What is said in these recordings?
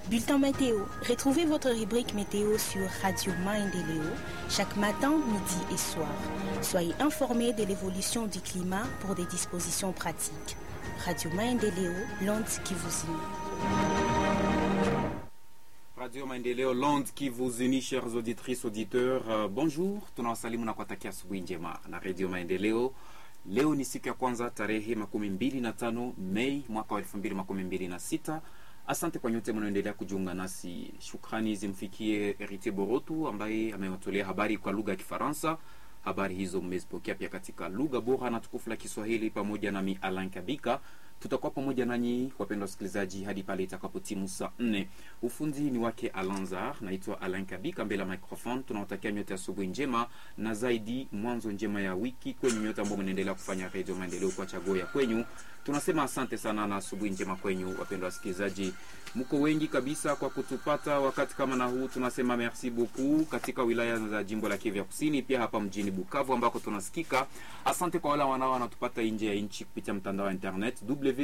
Bulletin météo. Retrouvez votre rubrique météo sur Radio Maendeleo chaque matin, midi et soir. Soyez informés de l'évolution du climat pour des dispositions pratiques. Radio Maendeleo, l'onde qui vous unit. Radio Maendeleo Lond qui vous unit, chers auditrices, auditeurs. Uh, bonjour, tunawasalimu na kuwatakia asubuhi njema na Radio Maendeleo. Leo ni siku ya kwanza tarehe makumi mbili na tano Mei mwaka wa elfu mbili makumi mbili na sita. Asante kwa nyote mnaoendelea kujiunga nasi. Shukrani zimfikie Heritier Borotu ambaye amewatolea habari kwa lugha ya Kifaransa. Habari hizo mmezipokea pia katika lugha bora na tukufu la Kiswahili pamoja nami Alan Kabika. Tutakuwa pamoja nanyi wapendwa wasikilizaji hadi pale itakapotimu saa nne. Ufundi ni wake Alanzar, naitwa Alan Kabika mbele ya microphone. Tunawatakia nyote asubuhi njema na zaidi mwanzo njema ya wiki kwenyu nyote ambao mnaendelea kufanya Radio Maendeleo kwa chaguo ya kwenyu. Tunasema asante sana na asubuhi njema kwenyu wapendwa wasikilizaji. Mko wengi kabisa kwa kutupata wakati kama na huu, tunasema merci beaucoup katika wilaya za jimbo la Kivu ya Kusini, pia hapa mjini Bukavu ambako tunasikika. Asante kwa wale wanao wanatupata nje ya nchi kupitia mtandao wa internet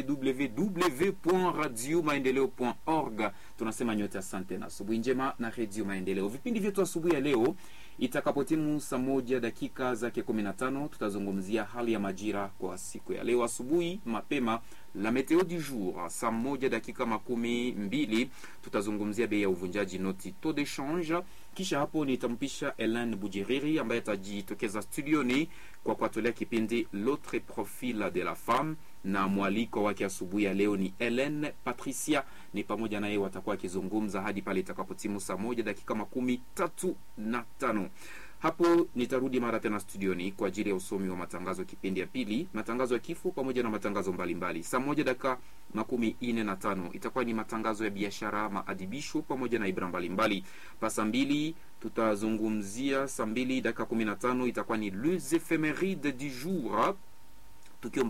www.radiomaendeleo.org. Tunasema nyote asante na asubuhi njema na Radio Maendeleo. Vipindi vyetu asubuhi ya leo itakapotimu saa moja dakika zake kumi na tano tutazungumzia hali ya majira kwa siku ya leo asubuhi mapema la meteo du jour. Saa moja dakika makumi mbili tutazungumzia bei ya uvunjaji noti taux de change. Kisha hapo nitampisha Helen Bujiriri ambaye atajitokeza studioni kwa kuatolea kipindi l'autre profil de la femme, na mwaliko wake asubuhi ya leo ni Helen Patricia. Ni pamoja naye watakuwa wakizungumza hadi pale itakapotimu saa moja dakika makumi tatu na tano hapo nitarudi mara tena studioni kwa ajili ya usomi wa matangazo kipindi ya pili, matangazo ya kifo pamoja na matangazo mbalimbali. Saa moja dakika makumi ine na tano itakuwa ni matangazo ya biashara, maadibisho pamoja na ibra mbalimbali. Pa saa mbili tutazungumzia, saa mbili dakika kumi na tano itakuwa ni les ephemeride du jour tukio